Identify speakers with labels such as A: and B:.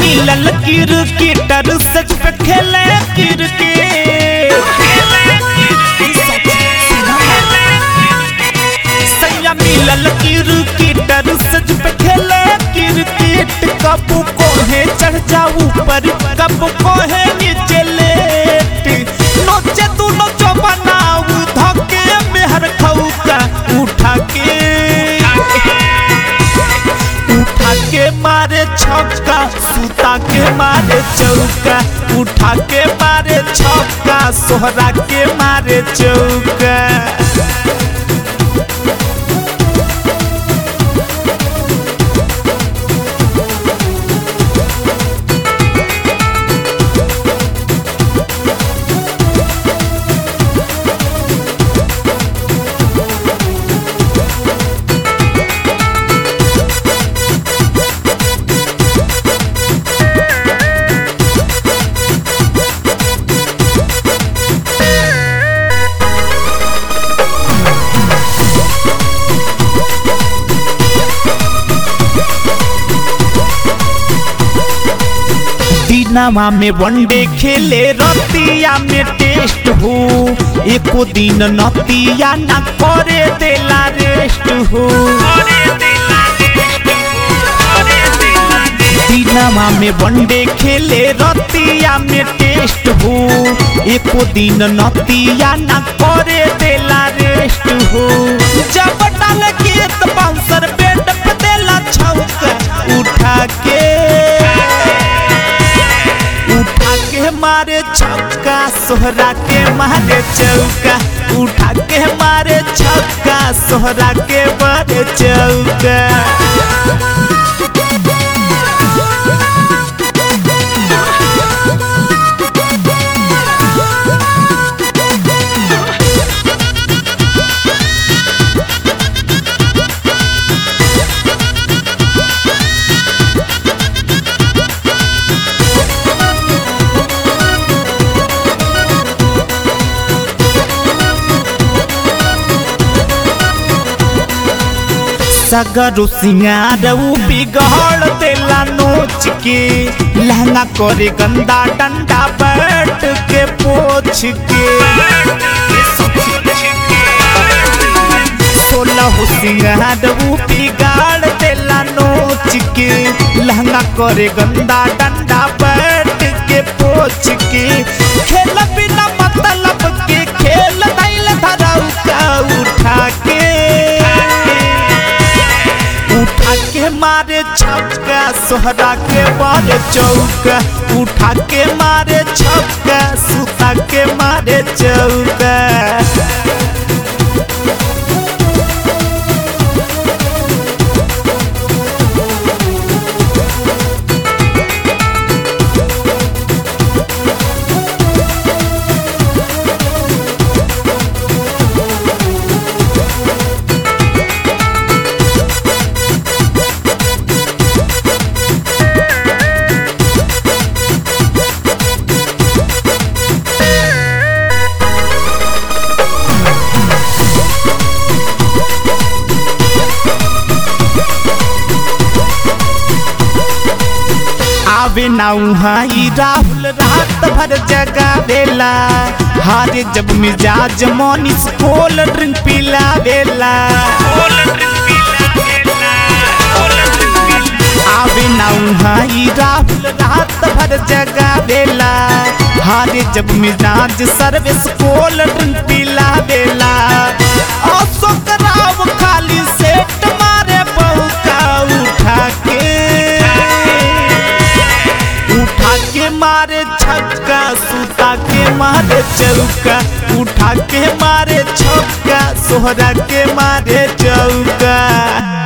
A: मिलल क्रिकेटर सच पे खेले क्रिकेट सैया मिलल क्रिकेटर सच पे खेले क्रिकेट कब कोहे चढ़ जाऊ ऊपर कब कोहे नीचे लेट नोचे तू नोचो बनाऊ धके मेहर खौका उठा के उठा के मारे छक्का सुता के मारे चौका उठा के मारे छक्का सोहरा के मारे चौका दिनवा में वनडे खेले रतिया में टेस्ट हो एको दिन नतिया ना करे देला रेस्ट हो दिनवा में वनडे खेले रतिया में टेस्ट हो एको दिन नतिया ना करे देला रेस्ट हो जब डाल के तो बाउंसर बेड पे देला छौका उठा के उठा के मारे छक्का सोहरा के मारे चौका उठा के मारे छक्का सोहरा के मारे चौका सगरो सिंगार उ बिगड़ देला नोच के लहंगा करे गंदा डंडा बैठ के पोछ के सोलह सिंगार उ बिगाड़ देला नोच के लहंगा करे गंदा डंडा बैठ के पोछ के खेल बिना मतलब के खेल दैल धराऊ का उठा के उठा के मारे छक्का सोहरा के मारे चौका उठा के मारे छक्का सुता के मारे चौका आवे ना उहाई राहुल रात भर जगा देला हारे जब मिजाज मोनिस कोल ड्रिंक पिला देला आवे ना उहाई राहुल रात भर जगा देला हारे जब मिजाज सर्विस कोल ड्रिंक पिला देला अशोक राव खाली सेट मारे बहु का उठा के उठा के मारे छक्का सुता के मारे चौका उठा के मारे छक्का सोहरा के मारे चौका